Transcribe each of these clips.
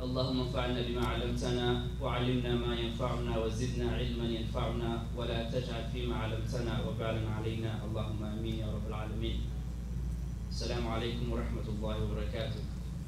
اللهم انفعنا بما علمتنا وعلمنا ما ينفعنا وزدنا علما ينفعنا ولا تجعل فيما علمتنا وبالا علينا اللهم امين يا رب العالمين السلام عليكم ورحمة الله وبركاته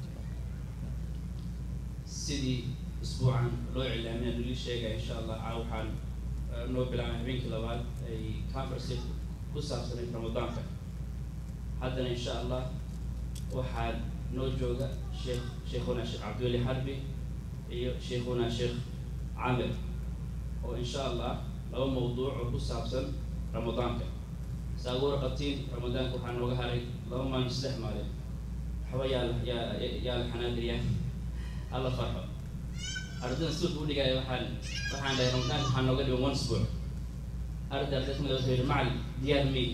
sidii usbuucan loo iclaamiya noli sheegaya insha allah caa waxaan noo bilaabay habeenkii labaad ay conference ku saabsanayd ramadaanka haddana insha allah waxaa noo jooga sheekh sheikhuna sheekh cabdiweli xarbi iyo sheikhuna sheekh camir oo insha allah laba mawduuc oo ku saabsan ramadaanka saa ugu warqabtiin ramadaanka waxaa nooga haray laba maalin saddex maalin waxba yaa yaa yaa la xanaagaya alla farxo ardayda suuq u dhigaya waxaan waxaan dhahay ramadaanka waxaa nooga dhigan one sport arday arday kamid wuxuu yidhi macalin diyaar me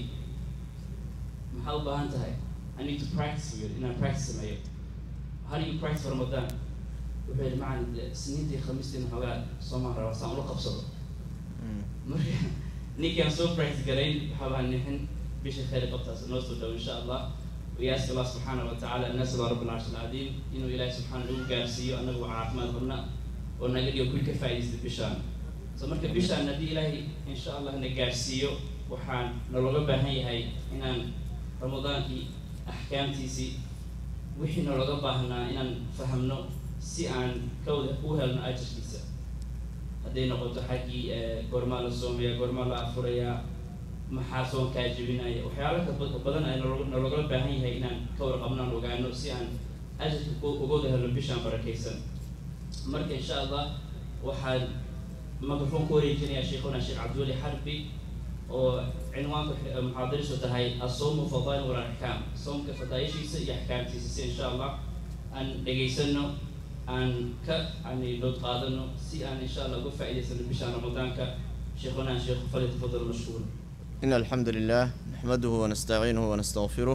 maxaa u baahan tahay I need to practice with you inaan practice sameeyo how do you practice for Ramadan wuxuu yidhi macalin sniintii khamiistii xoogaa soomaan rabaa saan ula qabsado marka ninkii aan soo practice garayn waxaa baan nixin bisha khayr qabtaas noo soo dhow insha allah وياسك الله سبحانه وتعالى الناس رب العرش العظيم إنه إلهي سبحانه وتعالى قارسيو أنه عافماد قلنا ونقل يكون كفايز بشان سمرك بشان ندي إلهي إن شاء الله نقارسيو وحان نلغى بهاي هاي إن رمضان كي أحكام تيسي وحي نلغى بهنا إن فهمنا سي عن كود أوهلنا أجر كيسا هدي نقول حكي قرمال الصومية قرمال أفريا maxaa soonkaa jebinaya waxyaala ka badan ay nalogala baahan yahay inaan ka warqabnaan ogaano si aan ajarka ugooda helno bishaan barakaysan marka insha allah waxaan microphone ku wareejinayaa sheikhuna sheekh cabdiweli xarbi oo cinwaanka muxaadarisu tahay asoomu fadail wal axkaam soomka fadaayishiisa iyo axkaamtiisa si insha allah aan dhegaysano aan ka yani dood qaadano si aan insha allah uga faa'iidaysano bishaan ramadaanka sheikhuna sheekh falyatafadal mashkuur إن الحمد لله نحمده ونستعينه ونستغفره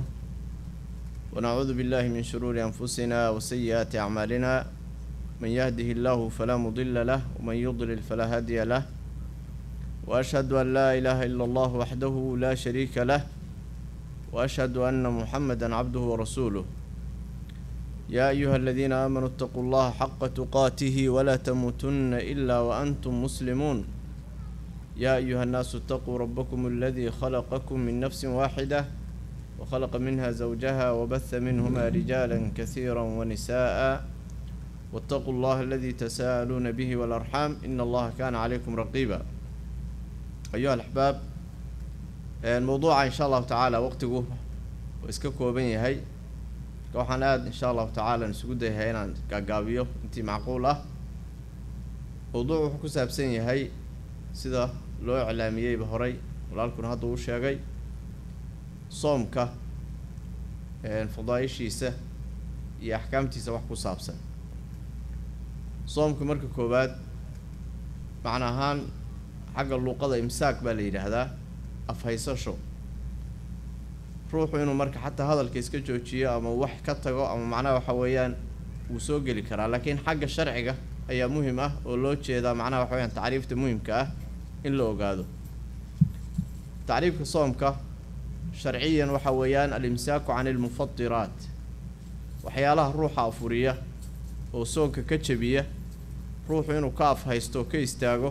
ونعوذ بالله من شرور أنفسنا وسيئات أعمالنا من يهده الله فلا مضل له ومن يضلل فلا هادي له وأشهد أن لا إله إلا الله وحده لا شريك له وأشهد أن محمدا عبده ورسوله يا أيها الذين آمنوا اتقوا الله حق تقاته ولا تموتن إلا وأنتم مسلمون يا أيها الناس اتقوا ربكم الذي خلقكم من نفس واحدة وخلق منها زوجها وبث منهما رجالا كثيرا ونساء واتقوا الله الذي تساءلون به والأرحام إن الله كان عليكم رقيبا أيها الأحباب الموضوع إن شاء الله تعالى وقته وإسككوا بني هاي waxaan aada insha allahu tacaala isugu dayahay inaan gaagaabiyo intii macquul ah mawduuc wuxuu ku saabsan yahay sida loo iclaamiyeyba horay walaalkuna hadda uu sheegay soomka fadaayishiisa iyo axkaamtiisa wax ku saabsan soomka marka koowaad macna ahaan xagga luuqada imsaak baa la yidhaahdaa afhaysasho ruuxu inuu marka xataa hadalka iska joojiyo ama wax ka tago ama macnaha waxa weeyaan wuu soo geli karaa laakiin xagga sharciga ayaa muhim ah oo loo jeedaa macnaha waxa weyaan tacriifta muhimka ah in la ogaado tacriifka soomka sharciyan waxa weeyaan alimsaaku can ilmufadiraat waxyaalaha ruuxa afuriya oo soonka ka jebiya ruuxu inuu ka afhaysto oo ka istaago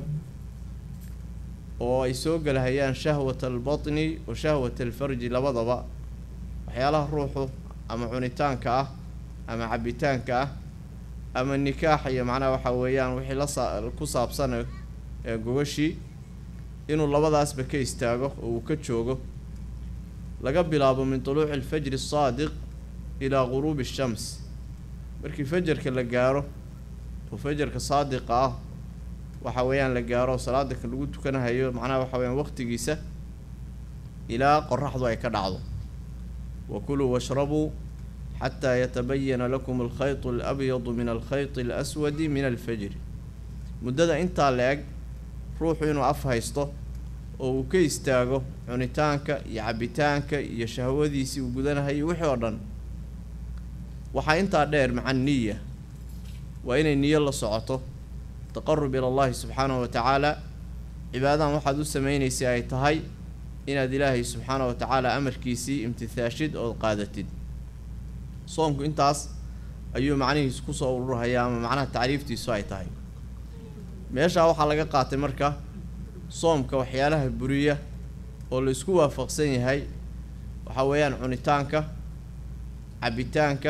oo ay soo gelahayaan shahwat albatni wa shahwat alfarji labadaba waxyaalaha ruuxu ama cunitaanka ah ama cabitaanka ah ama nikaax iyo macnaha waxa weeyaan wixii la saa ku saabsan ee gogashii inuu labadaasba ka istaago oo uu ka joogo laga bilaabo min tuluuci alfajri asaadiq ilaa guruubi ashams markii fajarka la gaaro oo fajarka saadiqa ah waxa weeyaan la gaaro salaada ka lagu tukanahayo macnaha waxa weyaan waqtigiisa ilaa qoraxdu ay ka dhacdo wa kuluu washrabuu xataa yatabayana lakum alkhayط alabyadu min alkhayط alaswadi min alfajri muddada intaa la eg ruuxu inuu af haysto oo uu ka istaago cunitaanka iyo cabitaanka iyo shahwadiisii uu gudanahayo wixii oo dhan waxaa intaa dheer maca niya waa inay niyo la socoto taqarub ila allahi subxaanahu wa tacaala cibaadadan waxaad u sameynaysa ay tahay inaad ilaahay subxaanahu wa tacaala amarkiisii imtithaashid ood qaadatid soomku intaas ayuu macnihiisu kusoo ururhayaa ama macnaha tacriiftiisu ay tahay meeshaa waxaa laga qaatay marka soomka waxyaalaha buriya oo la isku waafaqsan yahay waxaa weeyaan cunitaanka cabitaanka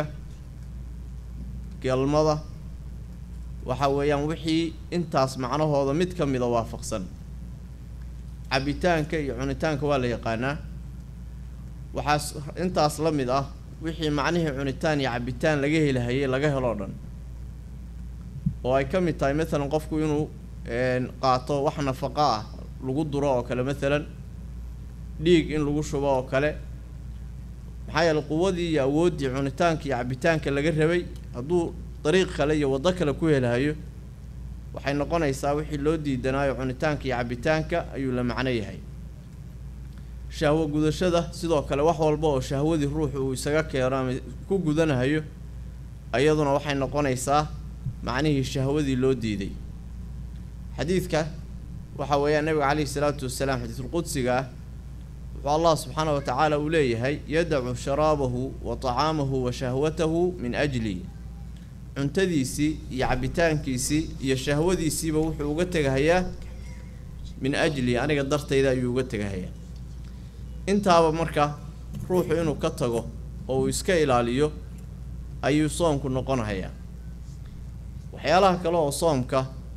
galmada waxa weeyaan wixii intaas macnahooda mid ka mida waafaqsan cabitaanka iyo cunitaanka waa la yaqaanaa waxaas intaas la mid ah wixii macnihii cunitaan iyo cabitaan laga helahayay laga heloo dhan oo ay ka mid tahay maalan qofku inuu qaato wax nafaqo ah lagu duro oo kale maalan dhiig in lagu shubo oo kale maxaa yeele quwadii iyo awooddii cunitaanka iyo cabitaanka laga rabay hadduu dariiq kale iyo waddo kale ku helahayo waxay noqonaysaa wixii loo diidanaayo cunitaanka iyo cabitaanka ayuu la macno yahay shahwo gudashada sidoo kale wax walba oo shahwadii ruuxu uu isaga keeno ama ku gudanahayo iyaduna waxay noqonaysaa macnihii shahwadii loo diiday xadiidka waxa weeyaan nabiga caleyhi salaatu wasalaam xadiisulqudsiga ah wuxuu allah subxaana wa tacaala uu leeyahay yadacu sharaabahu wa tacaamahu wa shahwatahu min ajli cuntadiisii iyo cabitaankiisii iyo shahwadiisiiba wuxuu uga tegahayaa min ajli aniga dartayda ayuu uga tegahayaa intaaba marka ruuxu inuu ka tago oo uu iska ilaaliyo ayuu soomku noqonahayaa waxyaalaha kale oo soomka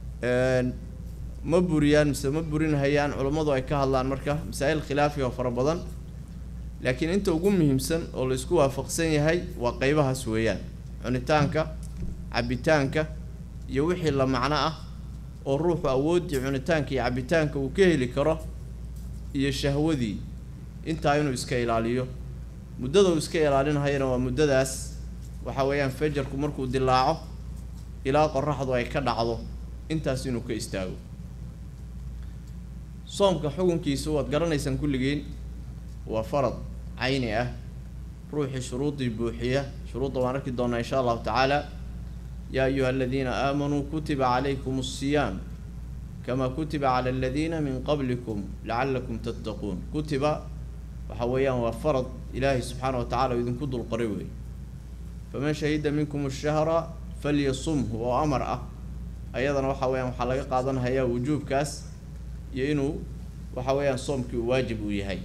ma buriyaan mise ma burinhayaan culammadu ay ka hadlaan marka masaa-il khilaafiga fara badan laakiin inta ugu muhiimsan oo la isku waafaqsan yahay waa qeybahaas weeyaan cunitaanka cabitaanka iyo wixii la macno ah oo ruuxu awooddii cunitaanka iyo cabitaanka uu ka heli karo iyo shahwadii intaa inuu iska ilaaliyo muddada uu iska ilaalinhayana waa muddadaas waxa weeyaan fajarku markuu dilaaco ilaa qoraxdu ay ka dhacdo intaas inuu ka istaago soomka xukunkiisu waad garanaysaan kulligiin waa farad cayni ah ruuxii shuruudii buuxiya shuruudda waan arki doonaa insha allahu tacaala yaa ayuha aladiina aamanuu kutiba calaykum asiyaam kamaa kutiba cala aladiina min qablikum lacalakum tattaquun kutiba waxa weeyaan waa farad ilaahay subxaana wa tacala oo idinku dulqoray wey faman shahida minkum ashahra falyasumhu oo amar ah ayadana waxa weeyaan waxaa laga qaadanhayaa wujuubkaas iyo inuu waxa weeyaan soomkii uu waajib uu yahay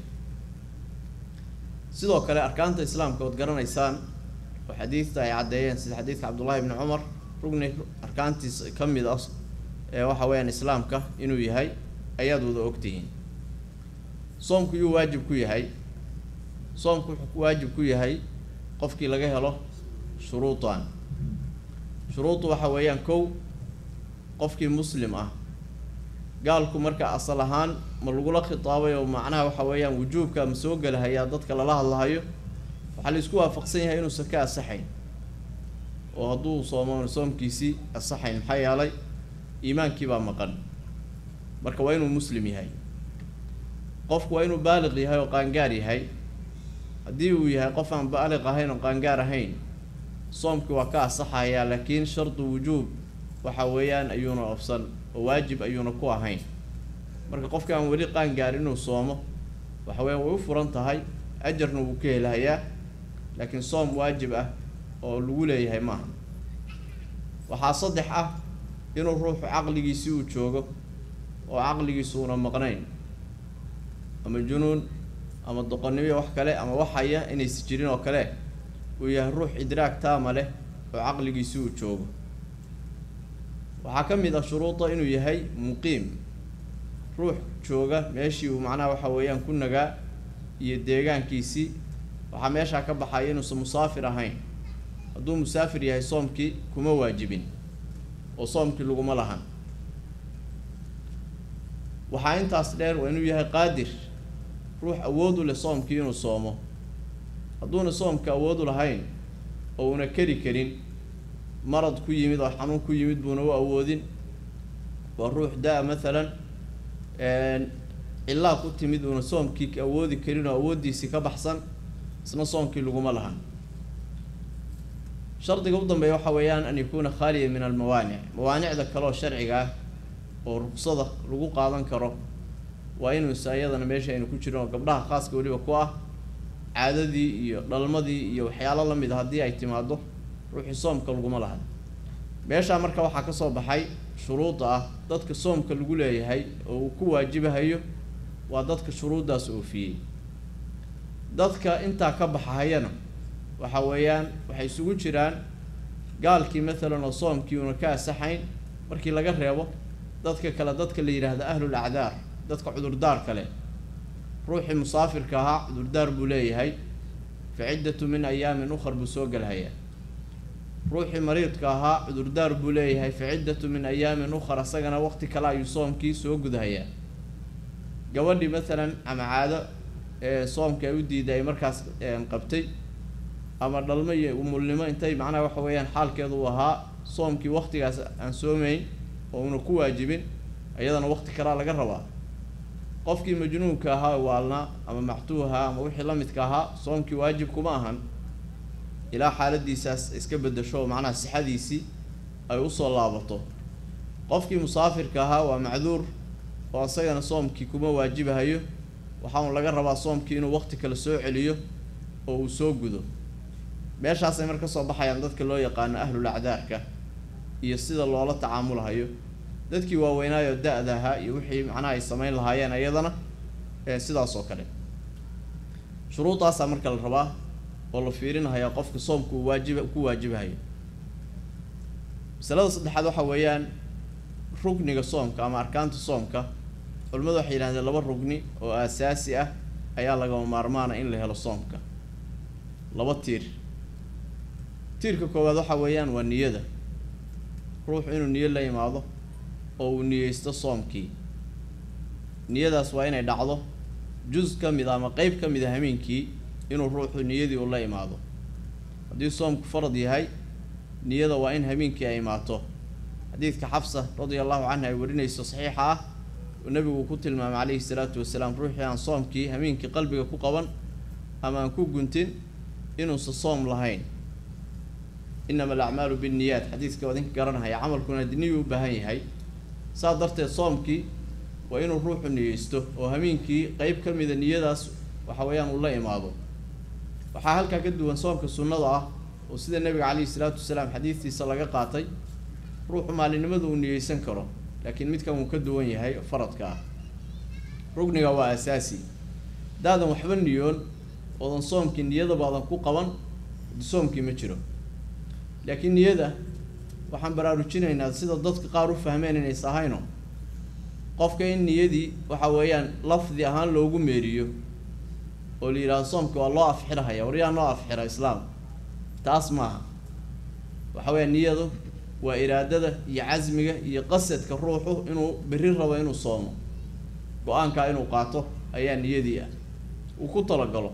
sidoo kale arkaanta islaamka ood garanaysaan oo xadiidta ay caddeeyeen sida xadiidka cabdullahi ibni cumar rugni arkaantiis ka mid ah ee waxa weeyaan islaamka inuu yahay ayaad wada ogtihiin soomku yuu waajib ku yahay soomku wuxuu waajib ku yahay qofkii laga helo shuruudan shuruuddu waxa weeyaan kow qofkii muslim ah gaalku marka asal ahaan ma lagula khitaabay oo macnaha waxa weeyaan wujuubka ma soo gelahayaa dadka lala hadlahayo waxaa la isku waafaqsan yahay inuusan ka asaxayn oo hadduu soomo soomkiisii asaxayn maxaa yeelay iimaankii baa maqan marka waa inuu muslim yahay qofku waa inuu baaliq yahay oo qaangaar yahay haddii uu yahay qof aan baaliq ahayn oo qaangaar ahayn soomkii waa ka asaxayaa laakiin shardu wujuub waxa weeyaan ayuuna ofsan oo waajib ayuuna ku ahayn marka qofka aan weli qaangaar inuu soomo waxa weeyaan way u furan tahay ajarna wuu ka helahayaa laakiin soom waajib ah oo lagu leeyahay maaha waxaa saddex ah inuu ruuxu caqligiisii uu joogo oo caqligiisu una maqnayn ama junuun ama doqonnimo wax kale ama waxaya inaysi jirin oo kale uu yahay ruux idraag taama leh oo caqligiisii uu joogo waxaa ka mid ah shuruuda inuu yahay muqiim ruux jooga meeshii uu macnaha waxa weeyaan ku nagaa iyo deegaankiisii waxaa meeshaa ka baxaya inuusan musaafir ahayn hadduu musaafir yahay soomkii kuma waajibin oo soomkii laguma lahan waxaa intaas dheer waa inuu yahay qaadir ruux awood u leh soomkii inuu soomo hadduuna soomka awood u lahayn oo una keri karin marad ku yimid oo xanuun ku yimid buuna u awoodin waa ruux da- mathalan cilaa ku timid uuna soomkii awoodi karin oo awooddiisii ka baxsan isna soomkii laguma lahan shardiga u dambeeya waxa weeyaan an yakuuna khaaliya min almawaanic mawaanicda kaleoo sharciga ah oo ruqsada lagu qaadan karo waa inuusa ayadana meesha aynu ku jirin oo gabdhaha khaaska weliba ku ah caadadii iyo dhalmadii iyo waxyaalo lamid a haddii ay timaado ruuxii soomka laguma laha meeshaa marka waxaa ka soo baxay shuruudda ah dadka soomka lagu leeyahay oo uu ku waajibahayo waa dadka shuruuddaas oofiyey dadka intaa ka baxahayana waxa weeyaan waxay isugu jiraan gaalkii maalan oo soomkii una ka asaxayn markii laga reebo dadka kale dadka la yidhaahda ahlul acdaar dadka cudurdaar kale ruuxii musaafirka ahaa cudurdaar buu leeyahay fa ciddatu min ayaamin ukhar buu soo gelhayaa ruuxii mariidka ahaa cudurdaar buu leeyahay fa ciddatu min ayaamin ukhar asagana waqti kale ayuu soomkii soo gudhayaa gabadhii maalan ama caado ee soomka ay u diiday ay markaas qabtay ama dhalmo iyo umulnimo intay macnaha waxa weeyaan xaalkeedu uu ahaa soomkii waqtigaas aan soomayn oo una ku waajibin iyadana waqti kalea laga rabaa qofkii majnuunka ahaa waalnaa ama mactuuha ama wixii la midka ahaa soomkii waajib kuma ahan ilaa xaaladiisaas iska bedasho oo macnaha sixadiisii ay usoo laabato qofkii musaafirka ahaa waa macduur oo isagana soomkii kuma waajibahayo waxaa un laga rabaa soomkii inuu waqti kale soo celiyo oo uu soo gudo meeshaasay marka soo baxayaan dadka loo yaqaano ahlul acdaarka iyo sida loola tacaamulahayo dadkii waaweynaayo da-da ahaa iyo wixii macnaha ay samayn lahaayeen iyadana sidaas oo kale shuruudaasaa marka la rabaa oo la fiirinahaya qofka soomka uu waajiba ku waajibahayo masalada saddexaad waxa weeyaan rugniga soomka ama arkaanta soomka culimmadu waxay yidhahdeen laba rugni oo aasaasi ah ayaa lagama maarmaana in la helo soomka laba tiir tiirka koowaad waxa weeyaan waa niyada ruuxu inuu niyo la imaado oo uu niyeysto soomkii niyadaas waa inay dhacdo juz ka mid a ama qeyb ka mid a hameenkii inuu ruuxu niyadii uu la imaado haddii soomku farad yahay niyada waa in hameenkii ay imaato xadiidka xafsa radia allahu canha ay warinayso saxiixa ah oo nabigu ku tilmaamay calayhi salaatu wasalaam ruuxii aan soomkii hameenkii qalbiga ku qaban ama aan ku guntin inuusa soom lahayn inama alacmaalu binniyaat xadiidka waa idinka garanahaya camalkuna niyuu u baahan yahay saas darteed soomkii waa inuu ruuxu niyeysto oo hameenkii qeyb ka mida niyadaas waxa weeyaan uu la imaado waxaa halkaa ka duwan soomka sunnada ah oo sida nabiga calayhi salaatu wasalaam xadiidtiisa laga qaatay ruuxu maalinimada uu niyeysan karo laakiin midkan wuu ka duwan yahay faradka ah rugniga waa asaasi daadan waxba niyoon oodan soomkii niyadabaadan ku qaban soomkii ma jiro laakiin niyada waxaan baraarujinaynaa sida dadka qaar u fahmeen inays ahayno qofka in niyadii waxa weeyaan lafdi ahaan loogu meeriyo oo la yidhahdo soomka waa loo afxirahaya waryaa noo afxira islaam taas maaha waxa weya niyadu waa iraadada iyo casmiga iyo qasadka ruuxu inuu berri rabo inuu soomo go-aankaa inuu qaato ayaa niyadii ah uu ku talagalo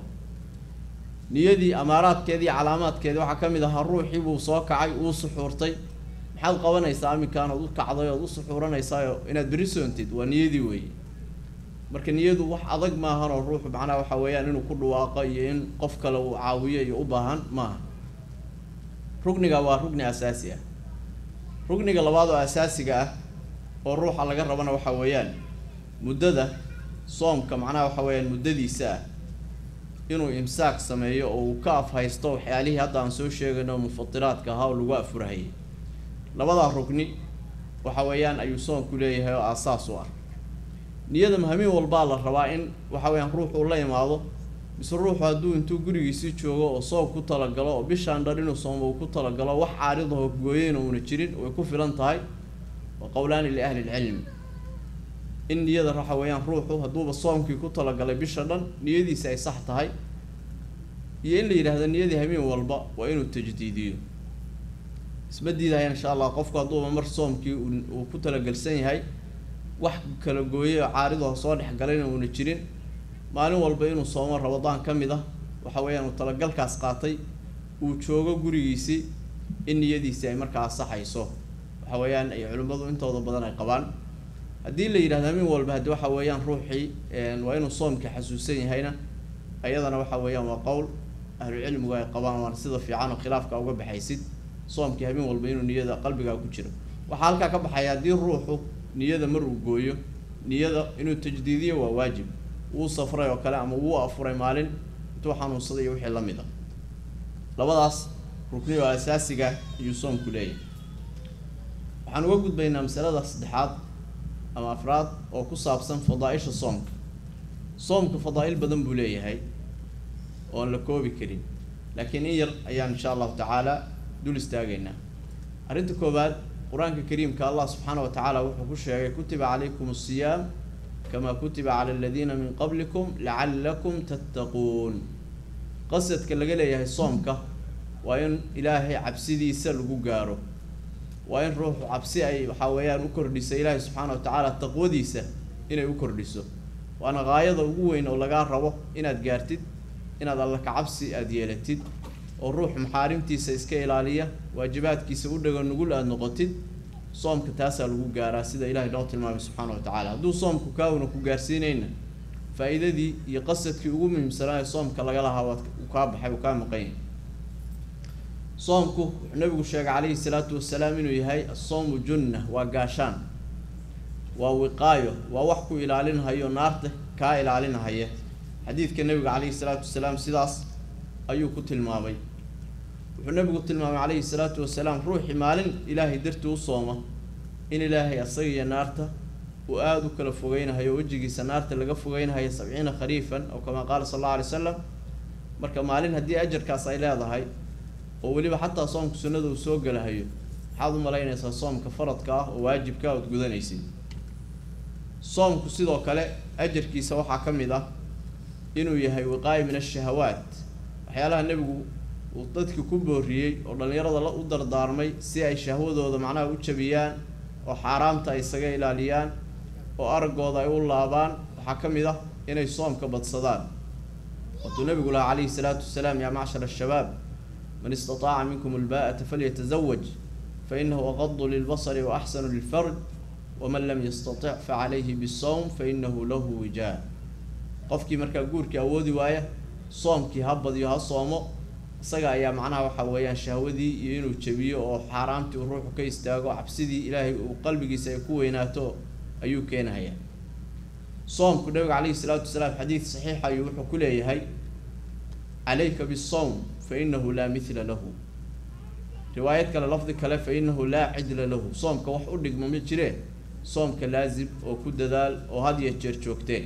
niyadii amaaraadkeedi iyo calaamaadkeedi waxaa ka mid ahaa ruuxii buu soo kacay uu suxuurtay maxaad qabanaysaa aminkaan ood u kacday ood u suxuuranaysaao inaad berri soontid waa niyadii weeye marka niyadu wax adag maahan oo ruuxu macnaha waxa weeyaan inuu ku dhawaaqo iyo in qof kale uu caawiyo iyo u baahan maaha rugniga waa rugni asaasi ah rugniga labaad oo asaasiga ah oo ruuxa laga rabana waxa weeyaan muddada soomka macnaha waxa weeyaan muddadiisa ah inuu imsaak sameeyo oo uu ka afhaysto waxyaalihii hadda aan soo sheegayno mufatiraadka ahaa oo lagu afurahayay labadaa rugni waxa weeyaan ayuu soomku leeyahay oo aasaas u ah niyada mahamiin walbaa la rabaa in waxa weyaan ruuxu la imaado mise ruuxu hadduu intuu gurigiisii joogo oo soom ku talagalo oo bishaan dhar inuu soomo uu ku talagalo wax caaridaho gooyeyna uuna jirin way ku filan tahay wa qowlaani liahli lcilmi in niyada waxa weeyaan ruuxu hadduuba soomkii ku talagalay bisha dhan niyadiisi ay sax tahay iyo in la yidhaahdo niyadii hamiin walba waa inuu tajdiidiyo isma diidaya insha allah qofku hadduuba mar soomkii uu ku talagelsan yahay wax kala gooyay oo caaridaho soo dhexgalayna uuna jirin maalin walba inuu soomo rabadaan ka mid ah waxa weeyaan uu talagalkaas qaatay uu joogo gurigiisii in niyadiisi ay markaa asaxayso waxa weeyaan ay culimmadu intooda badan ay qabaan haddii la yidhahdo hamin walba haddi waxa weeyaan ruuxii waa inuu soomka xasuusan yahayna ayadana waxa weeyaan waa qowl ahlucilmigu ay qabaan waan sida fiican oo khilaafka uga baxaysid soomkii hamin walba inuu niyada qalbigaa ku jiro waxaa halkaa ka baxaya haddii ruuxu niyada mar uu gooyo niyada inuu tajdiidiyo waa waajib wuu safray oo kale ama wuu afuray maalin intuu xanuunsaday iyo wixii lamid a labadaas rukni oo asaasiga ayuu soomku leeyahay waxaan uga gudbaynaa masalada saddexaad ama afraad oo ku saabsan fadaa-isha soomka soomka fadaa-il badan buu leeyahay oon la koobi karin laakiin in yar ayaan insha allahu tacaala dul istaagaynaa arrinta koowaad qur-aanka kariimka allah subxaana wa tacaala wuxuu ku sheegay kutiba calaykum asiyaam kamaa kutiba cala aladiina min qablikum lacallakum tattaquun qasadka laga leeyahay soomka waa in ilaahay cabsidiisa lagu gaaro waa in ruuxu cabsi ay waxaa weeyaan u kordhisa ilaahay subxaana wa tacaala taqwadiisa inay u kordhiso waana gaayada ugu weyn oo lagaa rabo inaad gaartid inaad alla ka cabsi aada yeelatid oo ruux maxaarimtiisa iska ilaaliya waajibaadkiisa u dhago nugul aada noqotid soomka taasaa lagu gaaraa sida ilahay noo tilmaamay subxaana wa tacaala hadduu soomku kaawna ku gaarsiinayna faa-iidadii iyo qasadkii ugu muhiimsanaa ee soomka laga lahaa waad uu kaa baxay uu kaa maqan yahay soomku wuxuu nabigu sheegay calayhi salaatu wasalaam inuu yahay asoomu junna waa gaashaan waa wiqaayo waa wax ku ilaalinhayo naarta kaa ilaalinahaya xadiidka nabiga calayhi salaatu wasalaam sidaas ayuu ku tilmaamay wuxuu nabigu tilmaamay calayhi salaatu wasalaam ruuxii maalin ilaahay dartii u sooma in ilaahay asaga iyo naarta uu aada u kala fogeynahayo wejigiisa naarta laga fogeynahayo sabciina khariifan oo kamaa qaala sal alla alay slam marka maalin haddii ajarkaas ay leedahay oo weliba xataa soomka sunnada uu soo gelahayo maxaad u malaynaysaa soomka faradka ah oo waajibka ood gudanaysid soomku sidoo kale ajarkiisa waxaa ka mid ah inuu yahay wiqaayo min ashahawaat waxyaalaha nebigu uu dadki ku booriyey oo dhallinyarada la u dardaarmay si ay shahwadooda macnaha u jabiyaan oo xaaraamta ay isaga ilaaliyaan oo araggooda ay u laabaan waxaa ka mid ah inay soomka badsadaan waatuu nabigu lahaa calayhi salaatu wasalaam yaa macshar ashabaab man istataaca minkum alba'ata falyatazawaj fa inahu aqadu lilbasari wa axsanu lilfarj waman lam yastatic facalayhi bisawm fa inahu lahu wijaa qofkii markaa guurkii awoodi waaya soomkii ha badiyo ha soomo isaga ayaa macnaha waxa weeyaan shahwadii iyo inuu jabiyo oo xaaraamtii uu ruuxu ka istaago cabsidii ilaahay uu qalbigiisa ay ku weynaato ayuu keenahayaa soomku nabiga calayhi salaatu wasalaam xadiid saxiixa ayuu wuxuu ku leeyahay calayka bisawm fa inahu laa mithla lahu riwaayad kale lafdi kale fa inahu laa cidla lahu soomka wax u dhigma ma jiree soomka laazim oo ku dadaal oo had iyo jeer joogteen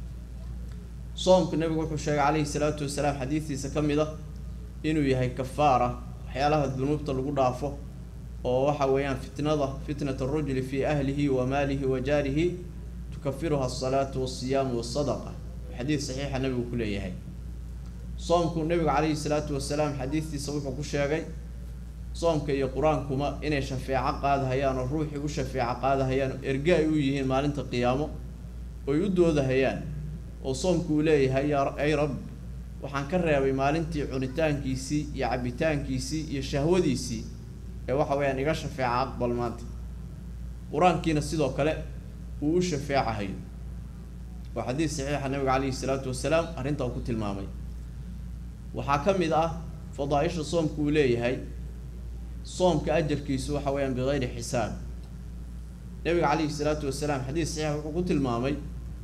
soomku nabigu wuxuu sheegay calayhi salaatu wasalaam xadiidtiisa ka mid a inuu yahay kafaara waxyaalaha dunuubta lagu dhaafo oo waxa weeyaan fitnada fitnat arajuli fii ahlihi wa maalihi wa jaarihi tukafiruha asalaatu walsiyaamu wasadaqa xadiid saxiixa nabigu ku leeyahay soomku nabigu calayhi salaatu wasalaam xadiidtiisa wuxuu ku sheegay soomka iyo qur-aankuma inay shafeeco qaadahayaan oo ruuxii u shafeeco qaadahayaan oo erge ay u yihiin maalinta qiyaamo oy u doodahayaan oo soomku uu leeyahay yaa ay rab waxaan ka reebay maalintii cunitaankiisii iyo cabitaankiisii iyo shahwadiisii ee waxa weeyaan iga shafeeca aqbal maanta qur-aankiina sidoo kale uu u shafeecahayo waa xadiid saxiixa nabiga calayhi salaatu wasalaam arrinta uu ku tilmaamay waxaa ka mid ah fadaa-isha soomka uu leeyahay soomka ajarkiisu waxa weeyaan bikayri xisaab nabiga calayhi salaatu wasalaam xadiid saxiixa wuxuu ku tilmaamay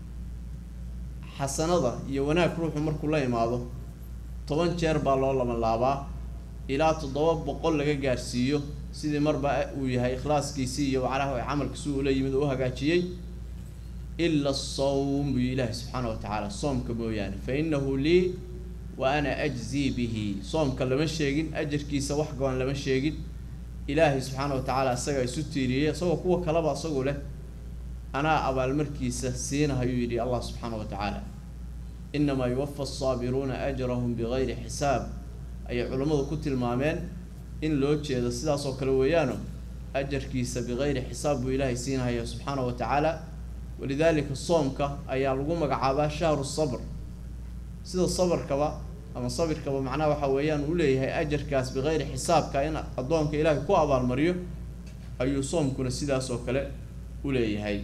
xasanada iyo wanaag ruuxu markuu la imaado toban jeer baa loo lama laabaa ilaa toddoba boqol laga gaarsiiyo sidii marba uu yahay ikhlaaskiisii iyo macnaha camalkiisi ula yimid oo u hagaajiyey ila asawm buu ilaahi subxaana wa tacaala soomka mooyaane fa inahu lii wa ana ajzii bihi soomka lama sheegin ajarkiisa wax go-an lama sheegin ilaahay subxaana wa tacaala isagaa isu tiiriyey isagoo kuwa kaleba isagu leh anaa abaalmarkiisa siinahayuu yidhi allah subxaana wa tacaala inamaa yuwafa asaabiruuna ajrahum bigayri xisaab ayay culammadu ku tilmaameen in loo jeedo sidaas oo kale weeyaano ajarkiisa bigayri xisaab buu ilaahay siinahaya subxaana wa tacaala walidaalika soomka ayaa lagu magacaabaa shahru sabr sida sabarkaba ama sabirkaba macnaha waxa weeyaan uu leeyahay ajarkaas bikayri xisaabka in addoonka ilaahay ku abaalmariyo ayuu soomkuna sidaas oo kale u leeyahay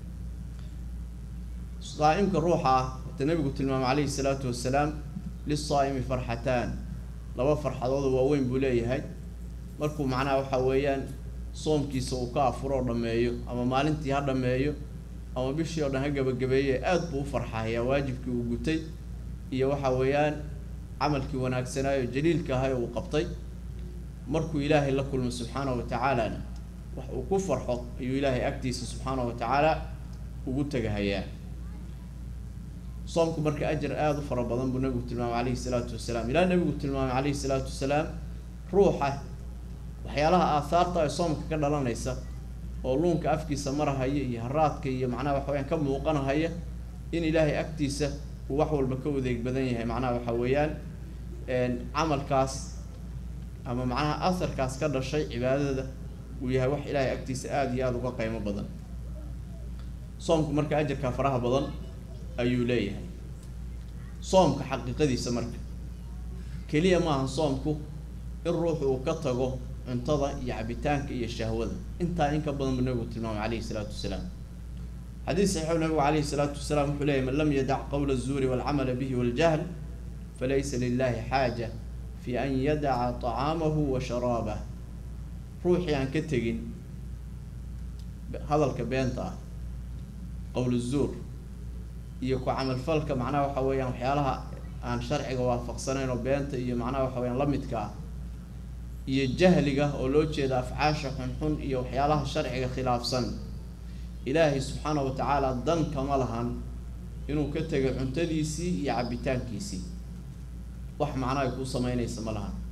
saa-imka ruuxa ah wata nabigu tilmaamay calayhi salaatu wasalaam lisaa-imi farxataan laba farxadood oo waaweyn buu leeyahay markuu macnaha waxa weeyaan soomkiisa uu ka afuro oo dhammeeyo ama maalintii ha dhammeeyo ama bishii oo dhan ha gabagabeeye aada buu u farxahayaa waajibkii uu gutay iyo waxa weeyaan camalkii wanaagsanaayo jaliilka ahay uu qabtay markuu ilaahay la kulmo subxaanahu wa tacaalana wax uu ku farxo ayuu ilaahay agtiisa subxaanahu wa tacaala ugu tegahayaa soomku marka ajar aada u fara badan buu nabigu tilmaamay calayhi salaatu wasalaam ilaa nabigu tilmaamay calayhi salaatu wasalaam ruuxa waxyaalaha aahaarta ee soomka ka dhalanaysa oo luunka afkiisa marahaya iyo haraadka iyo macnaha waxa weyaan ka muuqanahaya in ilaahay agtiisa uu wax walba ka wadeeg badan yahay macnaha waxa weeyaan camalkaas ama macnaha asarkaas ka dhashay cibaadada uu yahay wax ilaahay agtiisa aada iyo aada uga qiimo badan soomku marka ajarkaa faraha badan ayuu leeyahay soomka xaqiiqadiisa marka keliya maaha soomku in ruuxu uu ka tago cuntada iyo cabitaanka iyo shahwada intaa in ka badan buu nabigu tilmaamay calayhi salaatu wasalaam xadiis saxiixu nabigu calayhi salaatu wasalaam wuxuu leeyahy man lam yadac qowla الzuuri walcamala bihi waljahl falaysa lilahi xaaja fi an yadaca طacaamahu wa sharaabah ruuxii aan ka tegin hadalka beenta ah qowl الzuur iyo ku camalfalka macnaha waxa weeyaan waxyaalaha aan sharciga waafaqsanayn oo beenta iyo macnaha waxa weyaan lamidka ah iyo jahliga oo loo jeeda afcaasha xunxun iyo waxyaalaha sharciga khilaafsan ilaahay subxaana wa tacaala dan kama lahan inuu ka tegay cuntadiisii iyo cabitaankiisii wax macno ay kuu sameynaysa ma lahan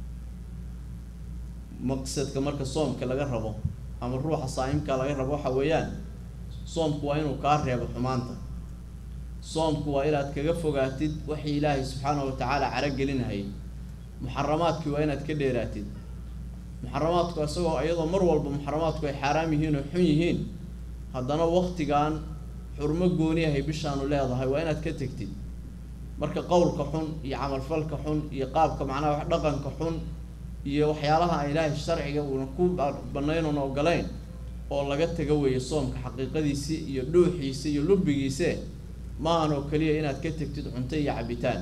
maqsadka marka soomka laga rabo ama ruuxa saa'imka laga rabo waxa weeyaan soomku waa inuu kaa reebo xumaanta soomku waa inaad kaga fogaatid waxii ilaahay subxaana wa tacaala caragelinahayay muxaramaadkii waa inaad ka dheeraatid muxaramaadku isagoo iyadoo mar walba muxaramaadku ay xaaraam yihiin oo xun yihiin haddana waktigan xurmo gooni ahay bishaanu leedahay waa inaad ka tegtid marka qowlka xun iyo camalfalka xun iyo qaabka macnaha wax dhaqanka xun iyo waxyaalaha aan ilaahay sharciga uuna ku banayn oona ogolayn oo laga taga weeye soomka xaqiiqadiisii iyo dhuuxiisa iyo lubigiise maahan oo keliya inaad ka tegtid cunto iyo cabitaan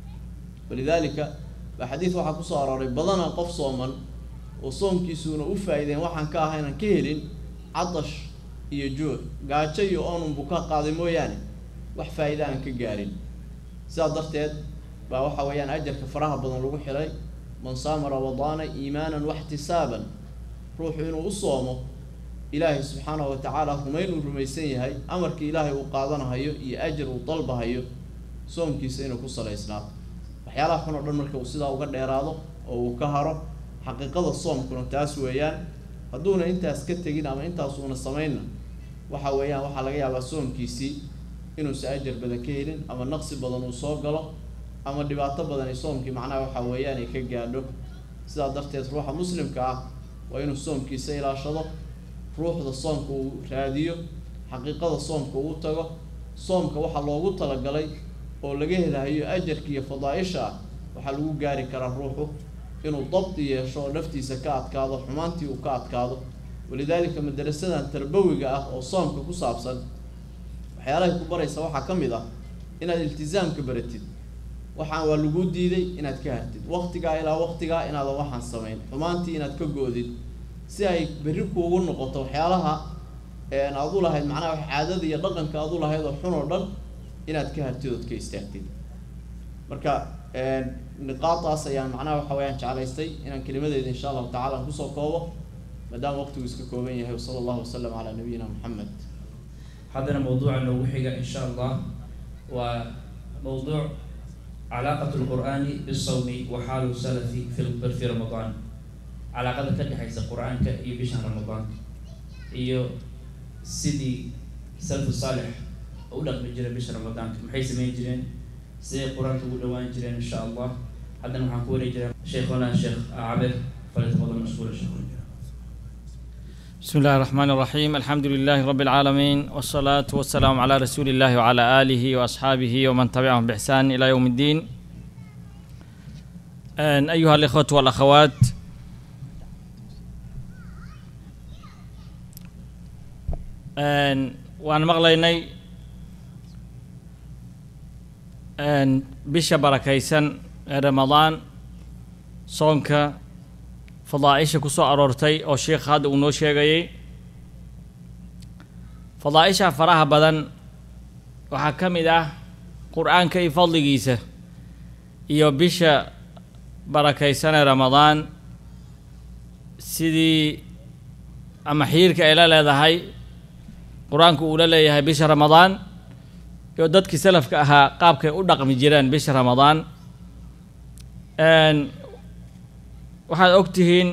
walidaalika baa xadiid waxaa kusoo arooray badanaa qof sooman oo soomkiisuuna u faa-ideen waxaan ka ahaynan ka helin cadash iyo juuc gaajo iyo oonunbu ka qaaday mooyaane wax faa-ida aan ka gaarin sidaa darteed baa waxa weeyaan ajarka faraha badan lagu xidhay man saama ramadaana iimaanan waxtisaaban ruuxu inuu u soomo ilaahay subxaanahu wa tacaala rumayn uu rumaysan yahay amarkii ilaahay uu qaadanahayo iyo ajar uu dalbahayo soomkiisa inuu ku salaysnaato waxyaalaha xun oo dhan marka uu sidaa uga dheeraado oo uu ka haro xaqiiqada soomkuna taas weeyaan hadduuna intaas ka tegin ama intaas uuna samaynna waxa weeyaan waxaa laga yaabaa soomkiisii inuusa ajar badan ka helin ama naqsi badan uu soo galo ama dhibaato badan ay soomkii macnaha waxa weeyaan ay ka gaadho sidaa darteed ruuxa muslimka ah waa inuu soomkiisa ilaashado ruuxda soomka uu raadiyo xaqiiqada soomka uu tago soomka waxaa loogu talagalay oo laga helahayo ajarka iyo fadaa-isha ah waxaa lagu gaari karaa ruuxu inuu dabdi yeesho oo naftiisa ka adkaado xumaantii uu ka adkaado walidaalika madarasadan tarbawiga ah oo soomka ku saabsan waxyaalahay ku baraysa waxaa ka mid ah inaad iltisaamka baratid waxaan waa laguu diiday inaad ka hartid waqtigaa ilaa waqtigaa inaadan waxaan samayn xumaantii inaad ka goodid si ay berri kuugu noqoto waxyaalaha aad u lahayd macnaha caadada iyo dhaqanka aad u lahayd oo xun oo dhan inaad ka hartid ood ka istaagtid marka niqaadaas ayaan macnaha waxa weyaan jeclaystay inaan kelimadeeda insha allahu tacala aan kusoo koobo maadaama waqtigu iska kooban yahay wasala allahu wasalam calaa nabiyina moxamed haddana mawduuca noogu xiga insha allah waa mawduuc calaaqat lqur'aani bisawmi wa xaalu salafi fi fi ramadaan calaaqada ka dhexaysa qur-aanka iyo bishan ramadaanka iyo sidii salafu saalix u dhaqmi jiray bisha ramadaanka maxay sameyn jireen siday qur-aanka ugu dhawaan jireen insha allah haddana waxaan ku wareeg jiraa sheikhuna sheekh cabir falyatafadal mashkuura sheekh بسم الله الرحمن الرحيم الحمد لله رب العالمين والصلاة والسلام على رسول الله وعلى آله وأصحابه ومن تبعهم بإحسان إلى يوم الدين أن أيها الإخوة والأخوات أن وأنا مغليني أن بش بركيسن رمضان صونك fadaaisha kusoo aroortay oo sheikh hadda uu noo sheegayay fadaaisha faraha badan waxaa ka mid ah qur-aanka iyo fadligiisa iyo bisha barakaysanee ramadaan sidii ama xiirka ay la leedahay qur-aanku uu la leeyahay bisha ramadaan iyo dadkii salafka ahaa qaabkay u dhaqmi jireen bisha ramadaan waxaad og tihiin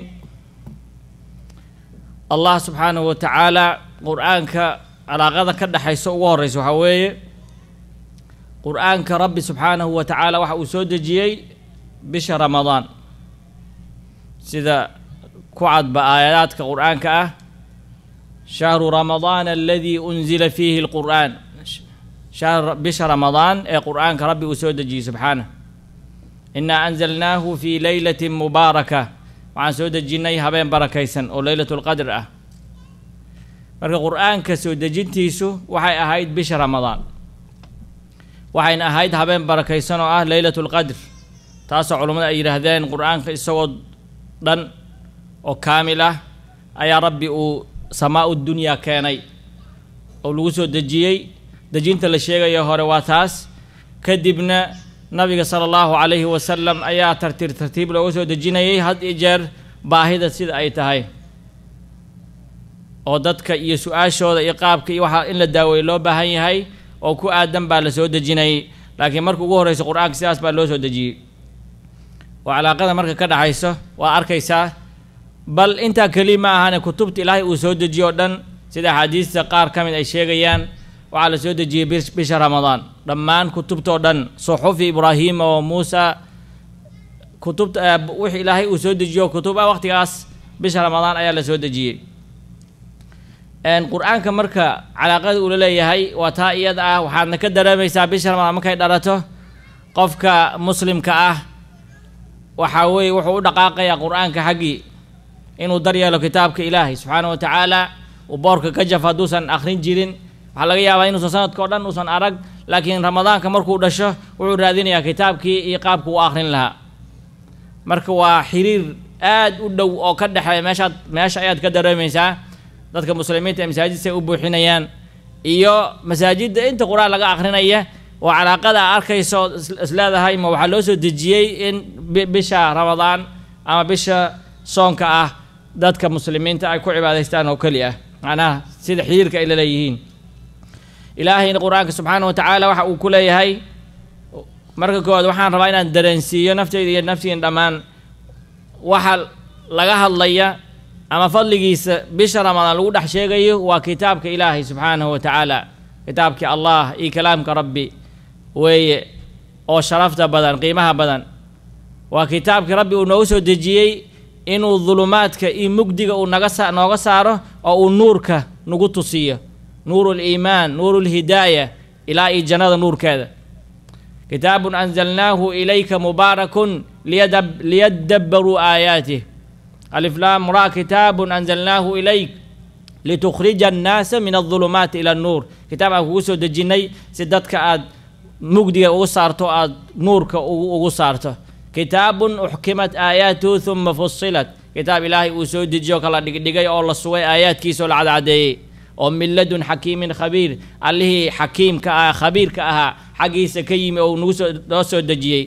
allah subxaanahu wa tacaala qur-aanka calaaqada ka dhexaysa ugu horeysa waxaa weeye qur-aanka rabbi subxaanahu wa tacaala waxa uu soo dejiyey bisha ramadaan sida ku cadba aayaadka qur-aanka ah shahru ramadaan aladii unzila fiihi lqur'aan shahr bisha ramadaan ee qur-aanka rabbi uu soo dejiyey subxaanah inaa anzalnaahu fii leylatin mubaaraka waxaan soo dejinnay habeen barakaysan oo leylatu lqadr ah marka qur-aanka soo dejintiisu waxay ahayd bisha ramadaan waxayna ahayd habeen barakaysan oo ah leylatu lqadr taasoo culummada ay yidhaahdeen qur-aanka isagoo dhan oo kaamil ah ayaa rabbi uu samaa u dunyaa keenay oo lagu soo dejiyey dejinta la sheegayo hore waa taas kadibna nabiga sala allahu calayhi wasalam ayaa tartiib tartiib looga soo dejinayay had iyo jeer baahida sida ay tahay oo dadka iyo su-aashooda iyo qaabka iyo waxaa in la daaweeye loo baahan yahay oo ku aadan baa la soo dejinayay laakiin marka ugu horreysa qur-aanka sidaas baa loo soo dejiyey oo calaaqada marka ka dhexayso waa arkaysaa bal intaa keli ma ahane kutubta ilaahay uu soo dejiyo o dhan sida axaadiista qaar ka mid ay sheegayaan waxaa la soo dejiyey bisha ramadaan dhammaan kutubtao dhan suxufi ibraahiima oo muusa kutubta wixii ilaahay uu soo dejiyo kutub ah waqtigaas bisha ramadaan ayaa la soo dejiyey qur-aanka marka calaaqada uula leeyahay waa taa iyada ah waxaadna ka dareemaysaa bisha ramadaan markay dhalato qofka muslimka ah waxaa weeye wuxuu u dhaqaaqayaa qur-aanka xaggii inuu daryeelo kitaabka ilaahay subxaana wa tacaala uu boorka ka jaf hadduusan akhrin jirin waxaa laga yaabaa inuusan sanadka o dhan uusan arag laakiin ramadaanka markuu dhasho wuxuu raadinayaa kitaabkii iyo qaabku u akhrin lahaa marka waa xiriir aad u dhow oo ka dhexeeya meeshaad meesha ayaad ka dareemaysaa dadka muslimiinta ee masaajidsa ay u buuxinayaan iyo masaajidda inta qur-aan laga akhrinaya oo calaaqada a arkayso isleedahay ma waxaa loo soo dejiyey in bisha ramadaan ama bisha soonka ah dadka muslimiinta ay ku cibaadaystaan oo keli ah macnaha sida xiriirka ay la leeyihiin ilaahayna qur-aanka subxaana wa tacaala waxa uu ku leeyahay marka koowaad waxaan rabaa inaan dareensiiyo nafteyda iyo naftiina dhammaan waxa laga hadlaya ama fadligiisa bisha ramadaan lagu dhex sheegayo waa kitaabka ilaahay subxaanahu wa tacaala kitaabkii allah iyo kalaamka rabbi weeye oo sharafta badan qiimaha badan waa kitaabkii rabbi uu noogu soo dejiyey inuu dulumaadka iyo mugdiga uu naga sa nooga saaro oo uu nuurka nagu tusiyo nuuru liimaan nuuru lhidaaya ilaa iyo jannada nuurkeeda kitaabun anzalnaahu ilayka mubaarakun liyadabbaruu aayaatih aliflaam ra kitaabun anzalnaahu ilayk litukhrija annaasa min aldulumaati ila annuur kitaab aan kugu soo dejinnay si dadka aad mugdiga ugu saarto aad nuurka ugu saarto kitaabun uxkimat aayaatuhu huma fusilat kitaab ilaahay uu soo dejiyo kala dhigdhigay oo la sugay aayaadkiisa oo la cadcadeeyey oo min ladun xakiimin khabiir allihii xakiimka ah khabiirka ahaa xaggiisa ka yimi oo nagu soo noo soo dejiyey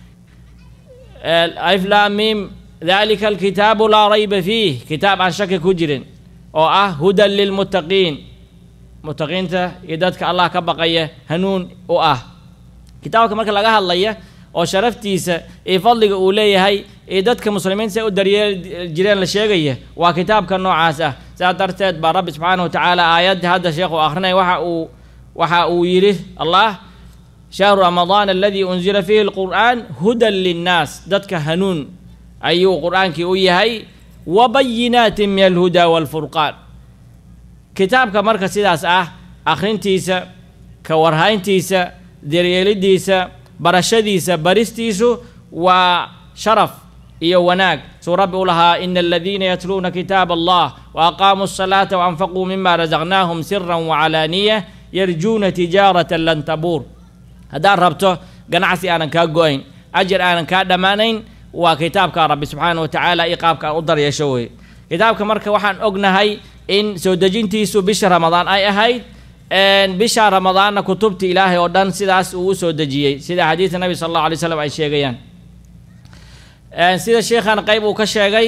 aliflaamim dalika alkitaabu laa rayba fiih kitaab aan shaki ku jirin oo ah hudan lilmuttaqiin muttaqiinta iyo dadka allah ka baqaya hanuun u ah kitaabka marka laga hadlaya oo sharaftiisa iyo fadliga uu leeyahay iyo dadka muslimiinta say u daryeeli jireen la sheegaya waa kitaabka noocaas ah sidaas darteed baa rabbi subxaana wa tacaala aayadda hadda sheekhu akhrinaya waxa uu waxa uu yidhi allah shahru ramadaan aladii unzila fiihi lqur'aan hudan linnaas dadka hanuun ayuu qur-aankii u yahay wa bayinaatin min alhudaa waalfurqaan kitaabka marka sidaas ah akhrintiisa ka warhayntiisa daryeelidiisa barashadiisa baristiisu waa sharaf iyo wanaag suu rabbi u lahaa ina aladiina yatluuna kitaab allah wa aqaamuu asalaata waanfaquu mima rasaqnaahum siran wacalaaniya yarjuuna tijaaratan lan tabuur haddaad rabto ganacsi aanan kaa go-ayn ajar aanan kaa dhammaanayn waa kitaabka rabbi subxaana wa tacaala iyo qaabka aan u daryeesho weye kitaabka marka waxaan ognahay in soo dejintiisu bisha ramadaan ay ahayd bisha ramadaanna kutubta ilaahay oo dhan sidaas uu u soo dejiyey sida xadiidka nabi sala allahu alay slam ay sheegayaan sida sheekhan qeyb uu ka sheegay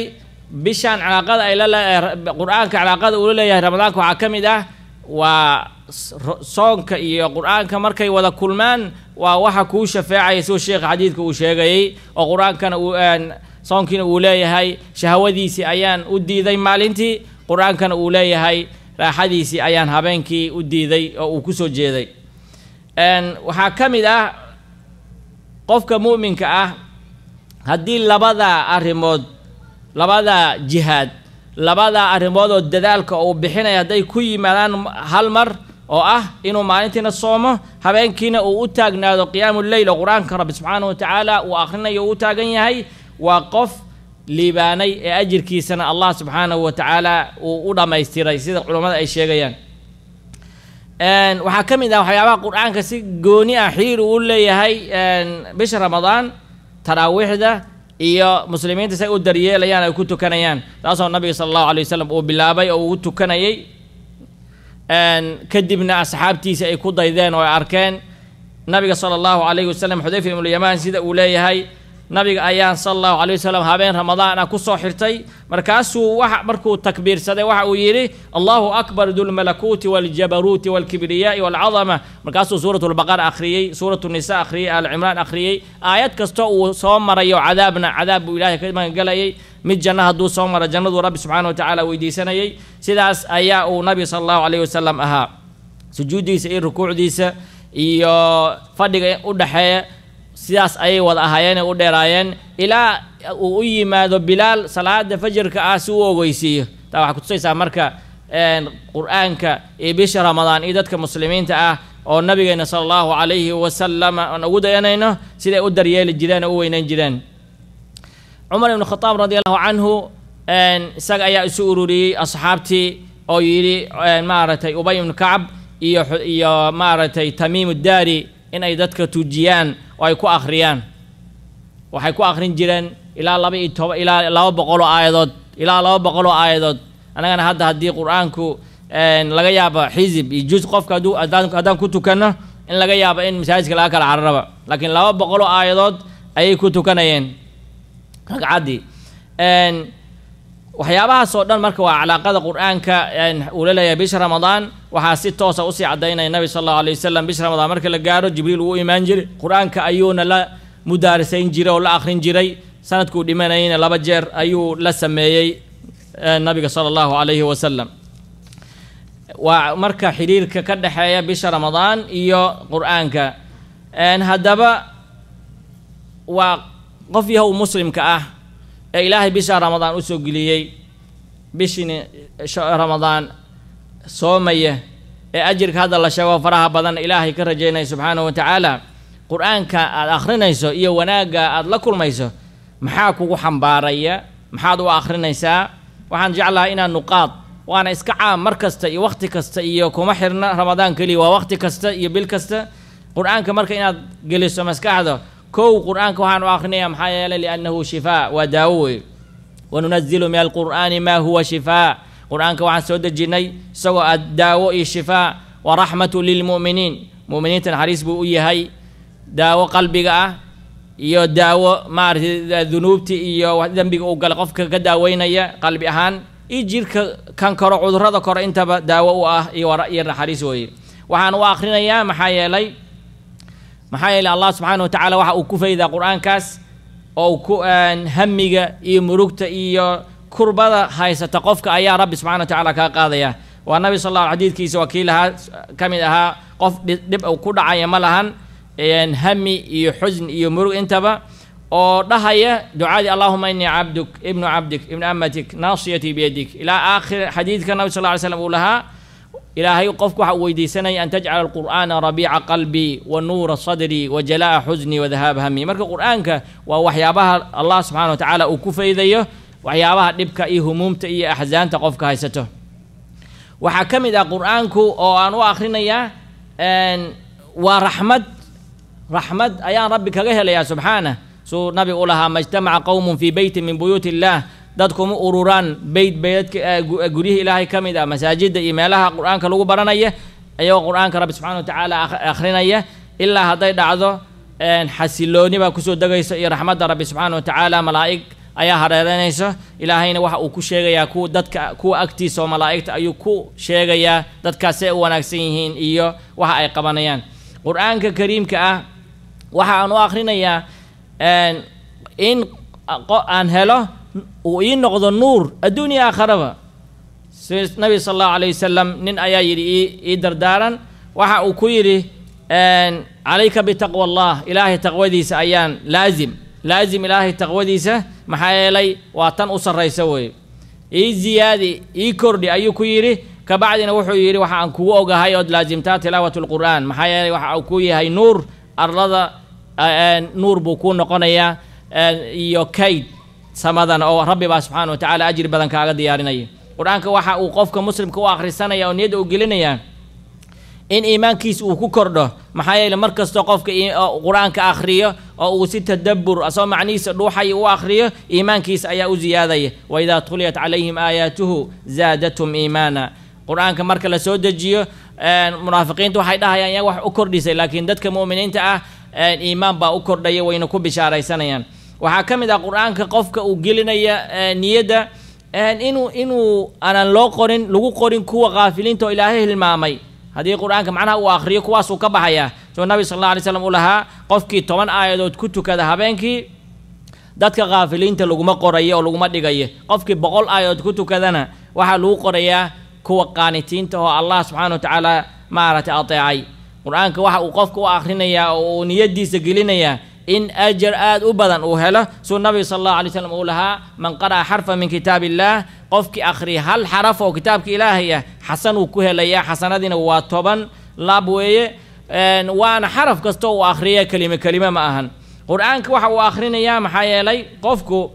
bishaan calaaqada ay la leedahay qur-aanka calaaqada uu la leeyahay ramadaanka waxaa ka mid ah waa soonka iyo qur-aanka markay wada kulmaan waa waxa kuu shafeecaya siduu sheekha xadiidka uu sheegayey oo qur-aankana uu soonkiina uu leeyahay shahwadiisii ayaan u diiday maalintii qur-aankana uu leeyahay raaxadiisii ayaan habeenkii u diiday oo uu kusoo jeeday waxaa ka mid ah qofka mu'minka ah haddii labada arrimood labada jihaad labada arrimood oo dadaalka uu bixinaya hadday ku yimaadaan hal mar oo ah inuu maalintiina soomo habeenkiina uu u taagnaado qiyaamu leyl oo qur-aanka rabbi subxaanahu watacaala uu akhrinayo uu u taagan yahay waa qof liibaanay ee ajirkiisana allah subxaanahu wa tacaala uu u dhammaystiray sida culammada ay sheegayaan waxaa ka mid ah waxyaabaha qur-aanka si gooni ah xiriir uu leeyahay bisha ramadaan taraawiixda iyo muslimiinta say u daryeelayaan ay ku tukanayaan taasoo nabiga sala allahu alay wasalam uu bilaabay oo uu tukanayay kadibna asxaabtiisa ay ku daydeen oo ay arkeen nabiga sala allahu alayhi wasalam xudayfa ibnulyamaan sida uu leeyahay nabiga ayaan sala allahu alay wasalam habeen ramadaan ah kusoo xirtay markaasuu waxa markuu takbiirsaday waxa uu yidhi allahu akbar dulmalakuuti waljabaruuti walkibriyaai walcadama markaasuu suurat lbaqara akhriyey suurat nisa akhriyey alcimraan akhriyey aayad kasta uu soo marayo cadaabna cadaab buu ilahay ka magangelayay mid janno hadduu soo maro jannaduu rabbi subxana wa tacaala weydiisanayay sidaas ayaa uu nabiga sala allahu alayh wasalam ahaa sujuuddiisa iyo rukuucdiisa iyo fadhiga u dhexeeya sidaas ayay wada ahaayeen u dheeraayeen ilaa uu u yimaado bilaal salaada fajirka ah si uu ogeysiiyo taa waxay kutusaysaa marka qur-aanka iyo bisha ramadaan iyo dadka muslimiinta ah oo nabigeena sala allahu calayhi wasalam aan ugu dayanayno siday u daryeeli jireen oo u weyneyn jireen cumar ibnu khataab radi allahu canhu isaga ayaa isu ururiyey asxaabtii oo yidhi maaragtay ubay ibnu kacab iyo iyo maaragtay tamiim daari in ay dadka tujiyaan oo ay ku akhriyaan waxay ku akhrin jireen ilaa laba iyo toba ilaa laba boqol oo aayadood ilaa laba boqol oo aayadood annagana hadda haddii qur-aanku laga yaabo xisib iyo juz qofka hadduu haddaan haddaan ku tukanno in laga yaabo in masaajidka laga kala cararaba laakiin laba boqol oo aayadood ayay ku tukanayeen ragcaddii waxyaabahaas oo dhan marka waa calaaqada qur-aanka uu la leeyahay bisha ramadaan waxaa si toosa usii caddaynaya nabi sala allahu alay wasalam bisha ramadaan marka la gaaro jibriil uu imaan jiray qur-aanka ayuuna la mudaarisayn jiray oo la akhrin jiray sanadkuu dhimanayayna laba jeer ayuu la sameeyey nabiga sala allahu calayhi wasalam waa marka xiriirka ka dhexeeya bisha ramadaan iyo qur-aanka haddaba waa qof yahow muslimka ah ee ilaahay bisha ramadaan usoo geliyey bishini ramadaan soomaya ee ajirka hadda la sheego faraha badan ilaahay ka rajaynaya subxaanahu wa tacaala qur-aanka aada akhrinayso iyo wanaagga aada la kulmayso maxaa kugu xambaaraya maxaad u akhrinaysaa waxaan jeclahay inaad nuqaad waana iska caam mar kasta iyo wakhti kasta iyo kuma xirna ramadaan keliya waa wakhti kasta iyo bil kasta qur-aanka marka inaad geliso maskaxda kow qur-aanka waxaan u akhrinayaa maxaa yeelay liannahu shifaa waa daawo wey wanunazilu min alqur'aani maa huwa shifaa qur-aanka waxaan soo dejinnay isagoo aad daawo iyo shifaa wa raxmatu lilmu'miniin mu'miniinta naxariis buu u yahay daawo qalbiga ah iyo daawo maaragtay dunuubti iyo dembiga uu galay qofka ka daaweynaya qalbi ahaan iyo jirka kan koro cudurrada kore intaba daawo u ah iyo iyo naxariis weeye waxaan u akhrinayaa maxaa yeelay maxaa yeelay allah subxaana wa tacaala waxa uu ku faydaa qur-aankaas oo ku hamiga iyo murugta iyo kurbada haysata qofka ayaa rabbi subxana wa tacala kaa qaadaya waa nabi sal alla xadiidkiisa waa kii lahaa ka mid ahaa qof dhib ku dhacaya ma lahan hami iyo xusn iyo murug intaba oo dhahaya ducadii allahuma inii cabduk ibnu cabdik ibnu amatik naasiyatii biyadik ilaa aakhir xadiidka nabi sal ly slam uu lahaa ilaahay qofku waxa uu weydiisanaya an tajcala alqur'aana rabiica qalbii wa nuura sadrii wa jalaa'a xusnii wa dahaaba hami marka qur-aanka waa waxyaabaha allah subxana wa tacaala uu ku faydayo waxyaabaha dhibka iyo humuumta iyo axsaanta qofka haysato waxaa ka mid ah qur-aanku oo aan u akhrinayaa waa raxmad raxmad ayaan rabbi kaga helayaa subxaanah suu nabiga u lahaa ma ijtamaca qowmun fii beytin min buyuuti illaah dadkuma ururaan beyt beydadka guryihii ilaahay ka mid ah masaajidda iyo meelaha qur-aanka lagu baranaya ayagoo qur-aanka rabbi subxana wa tacaala akhrinaya ilaa hadday dhacdo xasilooni baa kusoo degayso iyo raxmadda rabbi subxaana wa tacaala malaa'ig ayaa hareereynayso ilaahayna waxa uu ku sheegayaa kuwa dadka kuwa agtiisa oo malaa'igta ayuu ku sheegayaa dadkaasay u wanaagsan yihiin iyo waxa ay qabanayaan qur-aanka kariimka ah waxa aan u akhrinayaa in aan helo uu ii noqdo nuur adduunya aakharaba nabi sala allahu alayh wasalam nin ayaa yidhi ii dardaaran waxa uu ku yidhi calayka bitaqwa allah ilaahay taqwadiisa ayaan laazim laazim ilaahay taqwadiisa maxaa yeelay waa tan u sarraysa weeye ii ziyaadi ii kordhi ayuu ku yidhi kabacdina wuxuu yidhi waxa aan kugu ogahay ood laazimtaa tilaawat lqur'aan maxaa yeelay waxa uu ku yahay nuur arlada nuur buu kuu noqonayaa iyo kayd samadan oo rabbi baa subxaana wa tacaala ajri badan kaaga diyaarinaya qur-aanka waxa uu qofka muslimka u akhrisanaya oo niyadda u gelinaya in iimaankiisa uu ku kordho maxaa yeele mar kastoo qofka qur-aanka akhriyo oo uu si tadabbur asoo macnihiisa dhuuxaya u akhriyo iimaankiisa ayaa u ziyaadaya waidaa tuliyat calayhim aayaatuhu zaadatum iimaana qur-aanka marka la soo dejiyo munaafiqiinta waxay dhahayaan yaa wax u kordhisay laakiin dadka mu'miniinta ah iimaan baa u kordhaya wayna ku bishaaraysanayaan waxaa ka mid ah qur-aanka qofka uu gelinaya niyadda inuu inuu aanan loo qorin lagu qorin kuwa kaafiliinta oo ilaahay hilmaamay haddii qur-aanka macnaha uu akhriyo kuwaasuu ka baxayaa soo nabi sal alla alay slam uu lahaa qofkii toban aayadood ku tukada habeenkii dadka kaafiliinta laguma qorayo oo laguma dhigayo qofkii boqol aayadood ku tukadana waxaa lagu qorayaa kuwa qaanitiinta oo allah subxaana wa tacaala maaragtay ateecay qur-aanka waxa uu qofka u akhrinayaa oo uu niyadiisa gelinayaa in ajar aada u badan uu helo suu nabiga sala allahu alay slam uu lahaa man qara'a xarfa min kitaab illaah qofkii akhriya hal xaraf oo kitaabka ilaahay ah xasan uu ku helayaa xasanadiina waa toban laab weeye waana xaraf kasta uu akhriya kelime kelime ma ahan qur-aanka waxa uu akhrinayaa maxaa yeelay qofku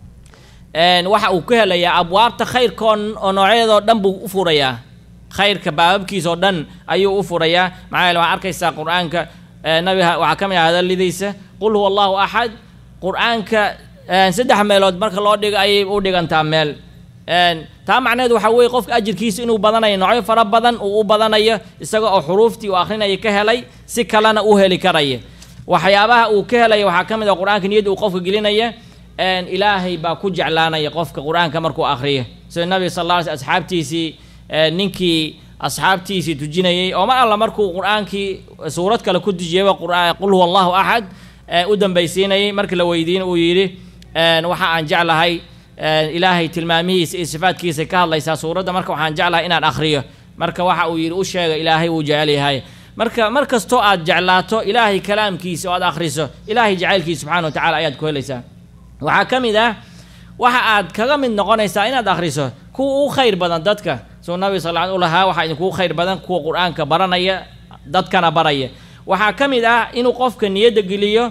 waxa uu ku helayaa abwaabta khayrka oo noocyadoo dhan buu u furayaa khayrka baababkiisa oo dhan ayuu u furayaa maxaa yeele waxaa arkaysaa qur-aanka nabiga waxaa ka mid ah hadaladiisa qul huwa allahu axad qur-aanka saddex meelood marka loo dhigo ayay u dhigantaa meel taa macneheed waxaa weeye qofka ajirkiisa inuu badanayo noocyo fara badan uu u badanayo isaga oo xuruuftii uu akrinaya ka helay si kalena u heli karaya waxyaabaha uu ka helaya waxaa ka mid ah qur-aanka niyadda uu qofka gelinaya ilaahay baa ku jeclaanaya qofka qur-aanka markuu akriyo sida nabiga sal alla alay sl asxaabtiisii ninkii asxaabtiisii tujinayay oo mar alla markuu qur-aankii suurad kale ku tujiyayba qul huwa allahu axad u dambaysiinayay markii la weydiin uu yidhi waxa aan jeclahay ilaahay tilmaamihiisa iyo sifaadkiisa ka hadlaysaa suuradda marka waxaan jeclahay inaan akhriyo marka waxa uu yidhi u sheega ilaahay wuu jecel yahay marka mar kastoo aad jeclaato ilaahay kalaamkiisa oo aad akhriso ilaahay jacaylkiisa subxana wa tacala ayaad ku helaysaa waxaa ka mid ah waxa aad kaga mid noqonaysaa inaad akhriso kuwa u khayr badan dadka suu nabi sal u lahaa waxaa idinkugu khayr badan kuwa qur-aanka baranaya dadkana baraya waxaa ka mid ah inuu qofka niyadda geliyo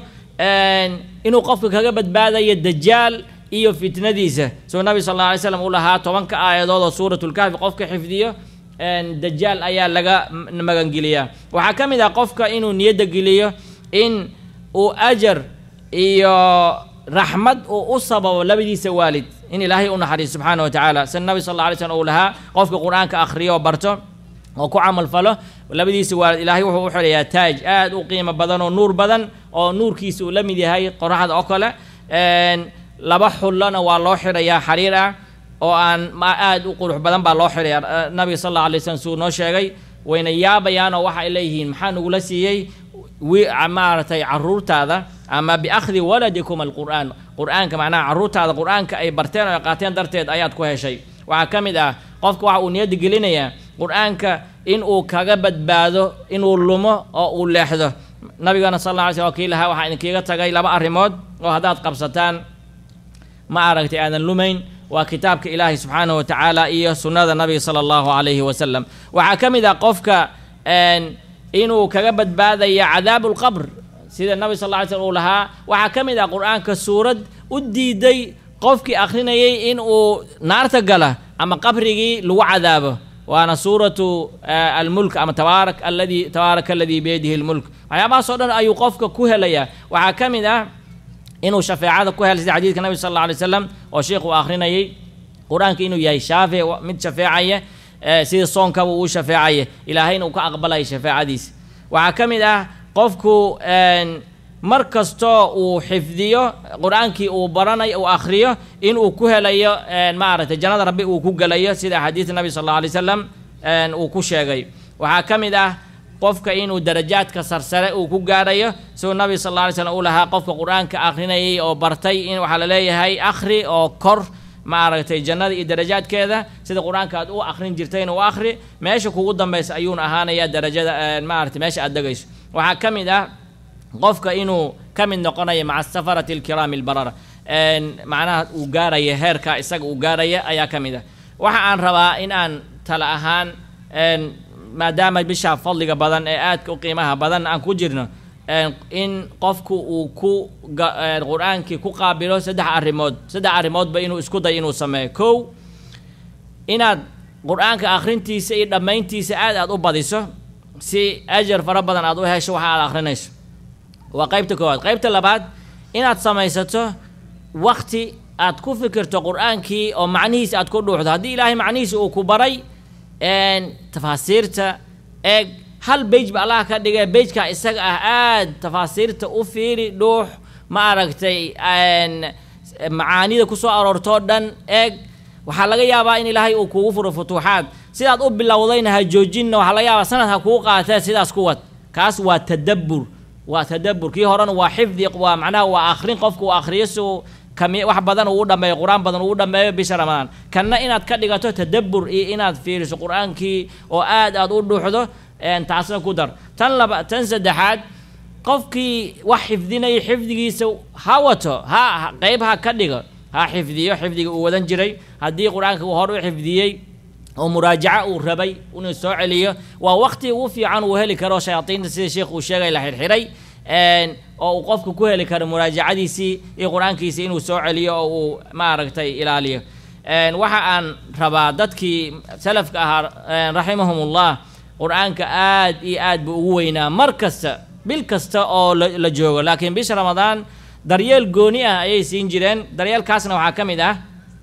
inuu qofka kaga badbaadayo dajaal iyo fitnadiisa suu nabi sal alla alay slam uu lahaa tobanka aayadood oo suuratulkahfi qofka xifdiyo dajaal ayaa laga magangeliyaa waxaa ka mid ah qofka inuu niyadda geliyo in uu ajar iyo raxmad uu u sababo labadiisa waalid in ilaahay u naxariiso subxaana wa tacaala sida nabi sal alla alay slam uu lahaa qofka qur-aanka akhriyo oo barto oo ku camal falo labadiisa waalid ilaahay wuxuu u xidhayaa taaj aada u qiimo badan oo nuur badan oo nuurkiisa uu la mid yahay qoraxda oo kale laba xullona waa loo xidhayaa xariir ah oo aan aada u qurux badan baa loo xidhayaa nabiga sal alla alay slam suu noo sheegay wayna yaabayaan oo waxa ay leeyihiin maxaa nagula siiyey maaragtay caruurtaada ama biakhdi waladikum alqur'aan qur-aanka macnaha caruurtaada qur-aanka ay barteen oo ay qaateen darteed ayaad ku heshay waxaa ka mid ah qofka waxa uu niyadda gelinayaa qur-aanka in uu kaga badbaado inuu lumo oo uu leexdo nabigana sal alla alay slam kii lahaa waxaa idinkiiga tagay laba arrimood oo haddaad qabsataan ma aragtay aadan lumayn waa kitaabka ilaahay subxaanahu wa tacaala iyo sunnada nabiga sala allahu calayhi wasalam waxaa ka mid ah qofka inuu kaga badbaadaya cadaabu lqabr sida nabi sal lla ly slm uu lahaa waxaa ka mid ah qur-aanka suurad u diiday qofkii akhrinayay in uu naarta gala ama qabrigii lagu cadaabo waana suuratu almulk ama tabaarak aladi tabaaraka aladii biyadihi lmulk waxyaabahaasoo dhan ayuu qofka ku helayaa waxaa ka mid ah inuu shafeecada ku hela sida xadiidka nabi sal alla alay slam oo sheikh uu akhrinayay qur-aanka inuu yahay shaafic mid shafeecaya sida soonkaba uu shafeecaya ilaahayna uu ka aqbalaya shafeecadiisa waxaa ka mid ah qofku mar kastoo uu xifdiyo qur-aankii uu baranayo uu akhriyo inuu ku helayo maaragtay jannada rabbi uu ku gelayo sida axaadiis nabi sal alla alay slam uu ku sheegay waxaa ka mid ah qofka inuu darajaadka sarsare uu ku gaarayo siduu nabi sal alla alay slam uu lahaa qofka qur-aanka akhrinayay oo bartay in waxaa la leeyahay akhri oo kor maaragtay jannada iyo darajaadkeeda sida qur-aanka aad u akhrin jirtayna u akhri meesha kugu dambaysa ayuuna ahaanaya darajada maaragtay meesha aad degayso waxaa ka mid ah qofka inuu ka mid noqonayo maca safarati alkiraami albarara macnaha uu gaaraya heerka isaga uu gaaraya ayaa ka mid ah waxa aan rabaa in aan tala ahaan maadaama bisha fadliga badan ee aadka u qiimaha badan aan ku jirno in qofku uu ku qur-aankii ku qaabilo saddex arrimood saddex arrimoodba inuu isku dayo inuu sameeyo kow inaad qur-aanka akhrintiisa iyo dhammayntiisa aad aad u badiso si ajar fara badan aad u hesho waxa aad akhrinayso waa qaybta koowaad qaybta labaad inaad samaysato wakti aad ku fikirto qur-aankii oo macnihiisa aad ku dhuuxdo haddii ilaahay macnihiisa uu ku baray tafaasiirta eeg hal bage ba allah ka dhigay bejka isaga ah aad tafaasiirta u fiiri dhuux ma aragtay macaanida kusoo aroortoo dhan eeg waxaa laga yaabaa in ilaahay uu kugu furo futuuxaad sidaad u bilowdayna ha joojinna waxaa laga yaabaa sanad ha kuu qaatee sidaas ku wad kaas waa tadabbur waa tadabbur kii horena waa xifdi waa macnaha waa akhrin qofku uu akhriyo si uu kami wax badan uu dhameeyo qur-aan badan uu dhameeyo bisha ramadaan kanna inaad ka dhigato tadabbur iyo inaad fiiriso qur-aankii oo aad aad u dhuuxdo taasna ku dar tan laba tan saddexaad qofkii wax xifdinaya xifdigiisa ha wato ha qeyb ha ka dhigo ha xifdiyo xifdiga uu wadan jiray haddii qur-aanka uu hor u xifdiyey oo muraajaco uu rabay inuu soo celiyo waa waqti ugu fiican uu heli karo shayaadiinta sida sheekh uu sheegay la xirxiray oo uu qofku ku heli karo muraajacadiisii iyo qur-aankiisii inuu soo celiyo oo uu maaragtay ilaaliyo waxa aan rabaa dadkii salafka ahaa raximahumullah qur-aanka aad iyo aad buu ugu weynaa mar kasta bil kasta oo la joogo laakiin bisha ramadaan daryeel gooni ah ayay siin jireen daryeelkaasna waxaa ka mid ah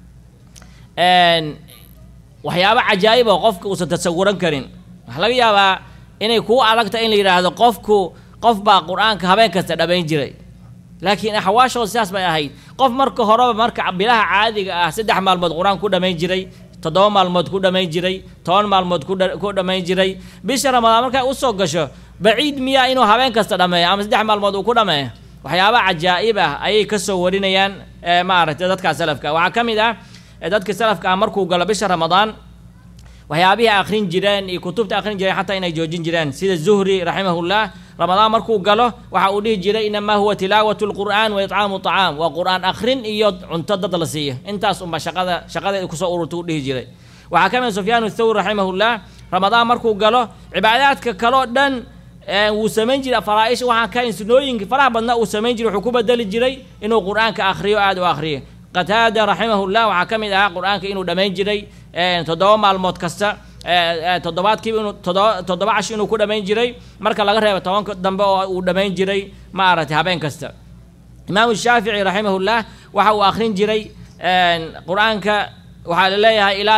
waxyaabo cajaa'ib oo qofka uusan tasawuran karin waxaa laga yaabaa inay kuu adagta in la yidhaahdo qofku qof baa qur-aanka habeen kasta dhammayn jiray laakiin axwaashooda sidaas bay ahayd qof marka horeba marka bilaha caadiga ah saddex maalmood qur-aan ku dhammayn jiray toddoba maalmood ku dhammayn jiray toban maalmood ku dhammayn jiray bisha ramadaan markay usoo gasho baciid miyaa inuu habeen kasta dhammeeyo ama saddex maalmood uu ku dhammeeyo waxyaaba cajaa'ib ah ayay kasoo warinayaan maaragtay dadka salafka waxaa ka mid ah dadka salafka ah markuu galo bisha ramadaan waxyaabihii akhrin jireen iyo kutubta akhrin jireen xataa inay joojin jireen sida zuhri raximahullah ramadaan markuu galo waxa uu dhihi jiray inamaa huwa tilaawatu lqur'aan wa itcaamu طacaam waa qur'aan akhrin iyo cunto dad la siiyo intaas unba shaqada shaqadeeda kusoo ururta u dhihi jiray waxaa ka mid sufyaan thawri raximahullah ramadaan markuu galo cibaadaadka kaloo dhan wuu samayn jiray faraaisha waxaan ka sunooyinka faraha badna uu samayn jiray wuxuu ku bedeli jiray inuu qur'aanka akhriyo aad u akhriyo qataada raximahullah waxaa ka mid ahaa qur-aanka inuu dhammayn jiray toddoba maalmood kasta toddobaadkiiba inuu toddoba toddoba cash inuu ku dhammayn jiray marka laga reebo tobanka dambe oo uu dhammayn jiray maaragtay habeen kasta imaamu shaafici raximahullah waxa uu akhrin jiray qur-aanka waxaa la leeyahay ilaa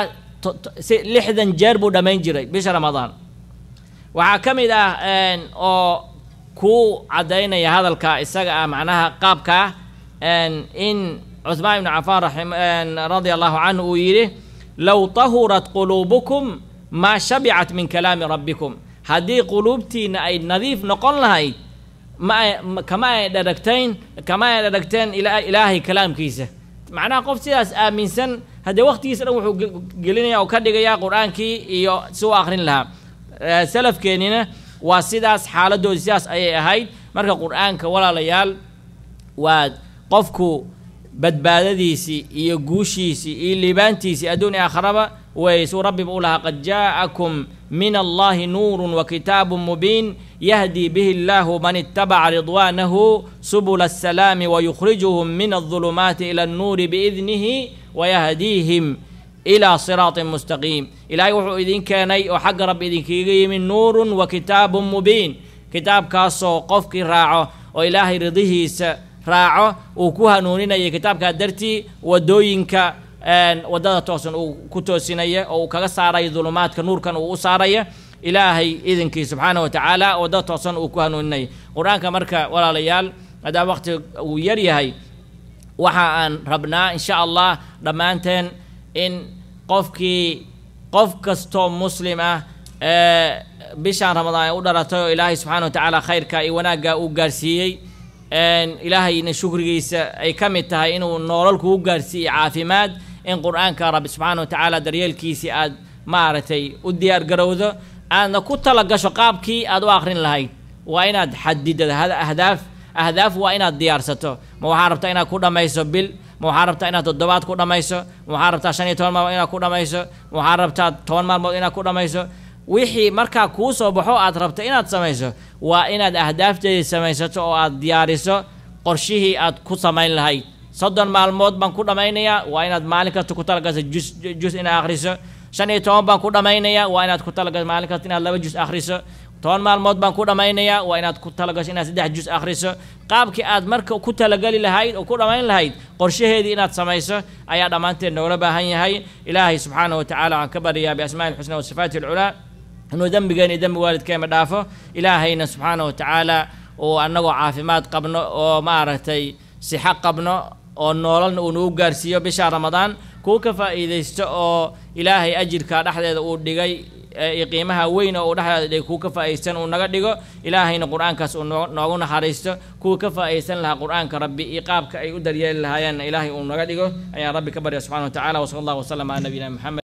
lixdan jeer buu dhammayn jiray bisha ramadaan waxaa ka mid ah oo kuu caddaynaya hadalka isaga ah macnaha qaabkaa in cuثmaan ibn cafaan radia allahu canhu uu yidhi low tahurat quluubukum maa shabicat min kalaami rabbikum haddii quluubtiina ay nadiif noqon lahayd ma kama ay dharagtayn kama ay dharagteen ilaahay kalaamkiisa macnaha qof sidaas aaminsan haddee waqtigiisa dhan wuxuu gelinaya oo ka dhigaya qur-aankii iyo si u akrin lahaa salafkeenina waa sidaas xaaladoodi sidaas ayay ahayd marka qur-aanka walaalayaal waa qofku badbaadadiisii iyo guushiisii iyo liibaantiisii adduun iyo aakharaba way suu rabbiba u lahaa qad jaa'akum min allahi nuurun wa kitaabun mubiin yahdi bihi allahu man ittabaca ridwaanahu subula asalaami wayukhrijuhum min aldulumaati ila annuuri biidnihi wayahdiihim ilaa siraatin mustaqiim ilaahay wuxuu idin keenay oo xagga rabbi idinkaga yimi nuurun wa kitaabun mubiin kitaabkaasoo qofkii raaco oo ilaahay ridihiisa raaco uu ku hanuuninaya kitaabkaa dartii wadooyinka waddada toosan uu ku toosinaya oo uu kaga saaraya dulumaadka nuurkan uu u saaraya ilaahay idinkii subxaana wa tacaala waddada toosan uu ku hanuuninaya qur-aanka marka walaalayaal maadaama waqti uu yar yahay waxa aan rabnaa insha allah dhammaanteen in qofkii qof kastoo muslim ah ee bishaan ramadaan ay u dhalatay oo ilaahay subxaana wa tacaala khayrka iyo wanaagga uu gaarsiiyey ilaahayna shukrigiisa ay ka mid tahay inuu noolal kugu gaarsiiyo caafimaad in qur-aanka rabbi subxaana wa tacaala daryeelkiisii aad maaragtay u diyaar garowdo aadna ku tala gasho qaabkii aad u akrin lahayd waa inaad xadidad ahdaaf ahdaaf waa inaad diyaarsato ma waxaa rabtaa inaad ku dhammayso bil ma waxaa rabtaa inaad toddobaad ku dhammayso ma waxaa rabtaa shan iyo toban maalmood inaad ku dhammayso ma waxaa rabtaa toban maalmood inaad ku dhammayso wixii markaa kuu soo baxo aad rabta inaad samayso waa inaad ahdaafteedii samaysato oo aad diyaariso qorshihii aad ku samayn lahayd soddon maalmood baan ku dhammaynayaa waa inaad maalin kasta ku talagasa jus jus inaad akhriso shan iyo toban baan ku dhammaynayaa waa inaad ku talagaso maalin kasta inaad laba jus akhriso toban maalmood baan ku dhammaynayaa waa inaad ku talagasho inaad saddex jus akhriso qaabkii aad marka ku talagali lahayd oo ku dhammayn lahayd qorshaheedii inaad samayso ayaa dhammaanteed noola baahan yahay ilaahay subxaanahu wa tacaala waxaan ka baryayaa biasmaa'i ilxusna wa sifaati alculaa inuu dembigeena iyo dembi waalidkeena dhaafo ilaahayna subxaanahu wa tacaala uu annagoo caafimaad qabno oo maaragtay sixo qabno oo noololna uu nagu gaarsiiyo bisha ramadaan kuwa ka faa'iidaysto oo ilaahay ajirka dhexdeeda uu dhigay iyo qiimaha weyn oo uu dhexdeeda dhigay kuwa ka faa'iidaysan uu naga dhigo ilaahayna qur-aankaas uu noo noogu naxariisto kuwa ka faa'iidaysan lahaa qur-aanka rabbi iyo qaabka ay u daryeeli lahaayeenna ilaahay uu naga dhigo ayaan rabbi ka barya subxana wa tacala wasala allahu wasalam cala nabiyina maxamed